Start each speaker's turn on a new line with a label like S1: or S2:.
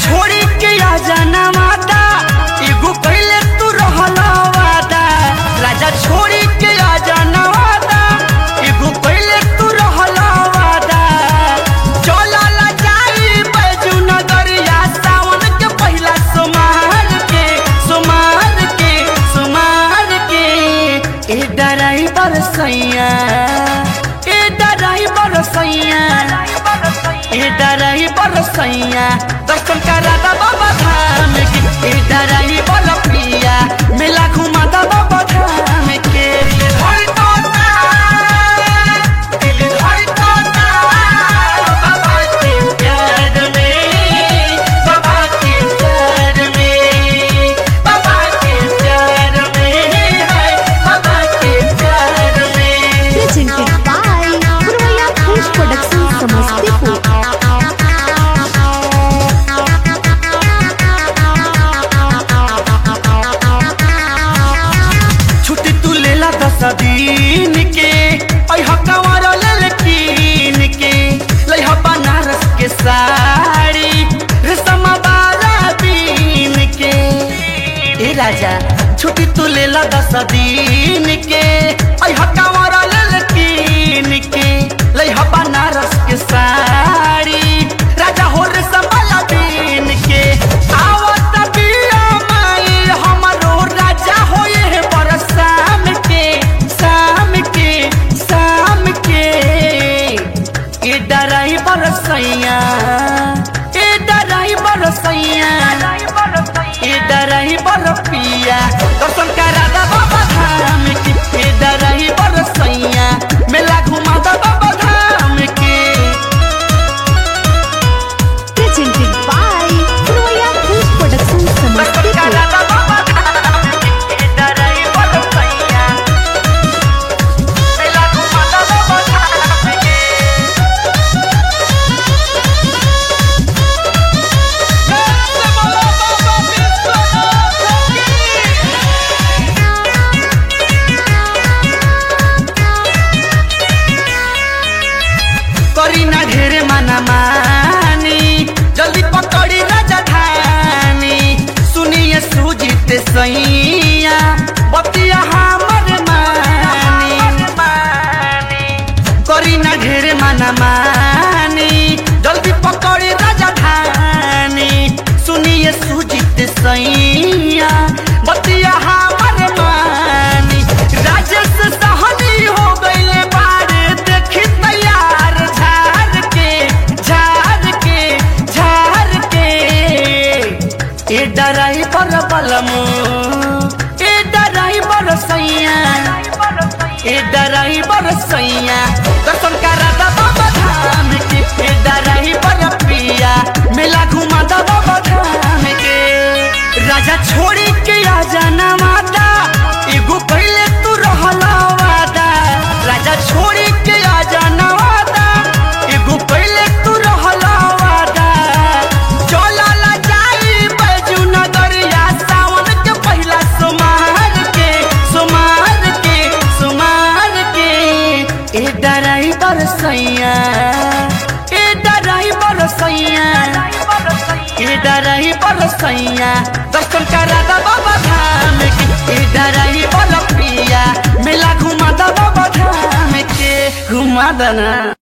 S1: छोड़ी के आ जाना माता एगो पहले तू रहला वादा राजा छोड़ी के आ जाना वादा एगो पहले तू रहला वादा चला ला जाई बैजू नगरिया सावन के पहिला सोमार के सोमार के सोमार के ए ड्राइवर सैया ए ड्राइवर सैया ए ड्राइवर सैया दर्शन करा दा बाबा धाम के ए ड्राइवर प्रिया मेला घुमा दा बाबा धाम के हर तोता दिल हर तोता बाबा के प्यार में बाबा के प्यार में बाबा के प्यार में हाय बाबा के प्यार में
S2: presented by Purvaya Fish Production Samastipur.
S1: छुट्टी तू लेला दस दिन के ऐहा कंवर लेल कीन के लइहा बनारस के साड़ी रेशमा वाला बीन के ए राजा छुट्टी तू लेला दस दिन के ऐहा कंवर लेल कीन के लइहा बनारस के साड़ी राजा हो रेशमा वाला बीन के आवत बिया माई हमरो राजा होए है पर शाम के शाम के शाम के ए ड्राइवर सैया ए ड्राइवर सैया ए ड्राइवर पिया दर्शन करा दा बाबा धाम के ए ड्राइवर सैया मेला घुमा दा बाबा धाम के
S2: Presented by Purvaya Fish Production
S1: दर्शन करा
S2: Samastipur.
S1: दा बाबा धाम के ए ड्राइवर सैया मेला घुमा दा बाबा धाम के करी ना ढेरे माना मानी जल्दी पकड़ी राजधानी सुनिए सुजीत सैया बतिया हमर मानी करी ना ढेरे माना मानी जल्दी पकड़ी राजधानी सुनिए सुजीत सैया बतिया हमर मानी राजेश सहनी हो गईले बारे देखी तैयार झार के झार के झार के ए ड्राइवर बलमो ए ड्राइवर सैया ए ड्राइवर सैया दर्शन करा दा बाबा धाम के ए ड्राइवर पिया मेला घुमा दा बाबा धाम के राजा छोड़ी के आ जाना माता एगो पहले तू रहला वादा राजा छोड़ी के आ जाना वादा एगो पहले तू रहला वादा चला ला जाई बैजू नगरिया सावन के पहिला सोमार के सोमार के सोमार के ए ड्राइवर सैया ए ड्राइवर सैया ए ड्राइवर सैया दर्शन करा दा बाबा धाम के ए ड्राइवर पिया मेला घुमा दा बाबा धाम के घुमा दना